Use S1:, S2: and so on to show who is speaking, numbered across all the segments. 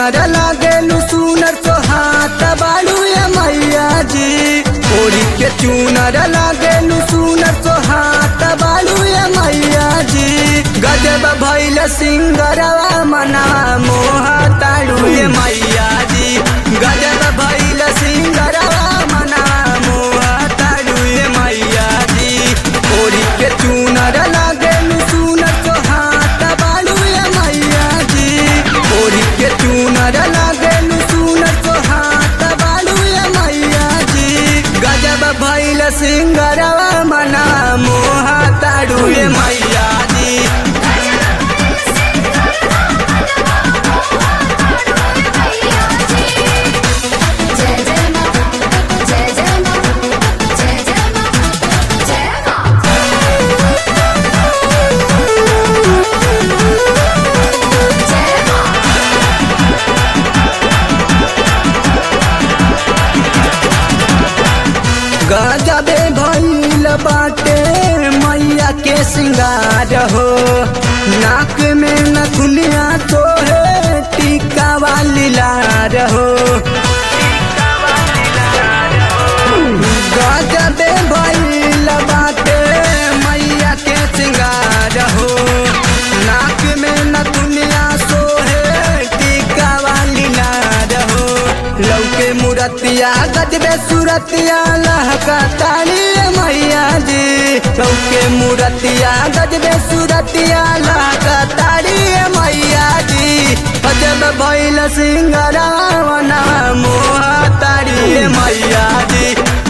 S1: चूनर लागेलू सुनर सोहात बालू ये मैया जी ओढ़ी के चूनर लागेलू सुनर सोहात बालू ये मैया जी गजब भैल सिंगरवा मना मोहा ताड़ू ये मैया जी गजब भैल सिंगरवा मना मोहा ताड़ू ये मैया जी ओढ़ी के चूनर लागेलू सुनर सोहात बालू ये मैया जी ओढ़ी के चूनर लागेलू सुनर सोहात बालू ये मैया जी गजब भैल सिंगरवा मना मोहा ताड़ू ये मैया जी
S2: जय जय मां जय जय मां जय जय मां जय मां जय मां
S1: गजबे भैल बाटे मैया के सिंगार हो नाक में नथुनिया तो है टीका वाली लार हो गजबे भैल बाटे मैया के सिंगार हो नाक में नथुनिया सोहे टीका वाली लार हो लौके मुरतिया गजबे सुरतिया लहका ताली मैया जी लौके मुरतिया गजबे सुरतिया लहका ताली मैया जी गजब भैल सिंगरावना मोहा तारी मैया जी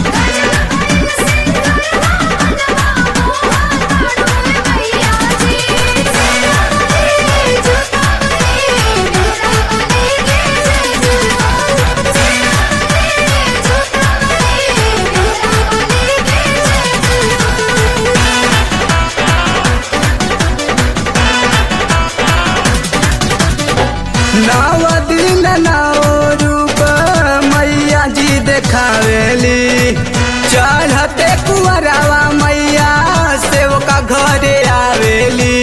S1: नव दिन नव रूप मैया जी देखावेली चढ़ते कुंवरवा मैया सेवका घरे आवेली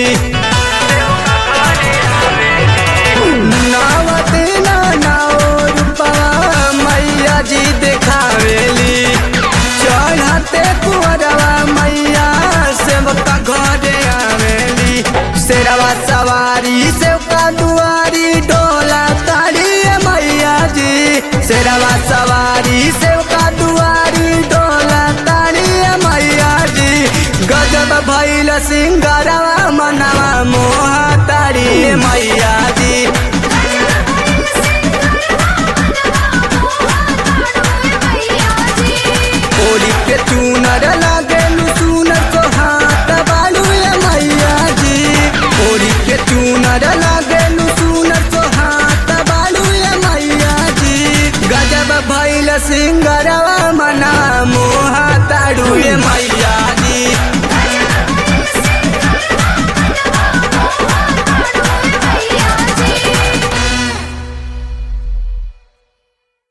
S1: नव दिन नव रूपवा मैया जी देखावेली चढ़ते कुंवरवा मैया सेवका घरे आवेली शेरवा सवारी सेवका दुआरी डोला तारी मैया जी शेरवा सवारी सेवका दुआरी डोला तारी मैया जी गजब भैल सिंगरवा मनवा मोहा तारी मैया जी ओढ़ी के चूनर लागेलू सुनर सोहात बालू ये मैया जी ओढ़ी के चूनर लागेलू सुनर सोहात बालू ये मैया जी गजब भैल सिंगरवा मना मोहा ताड़ू ये मैया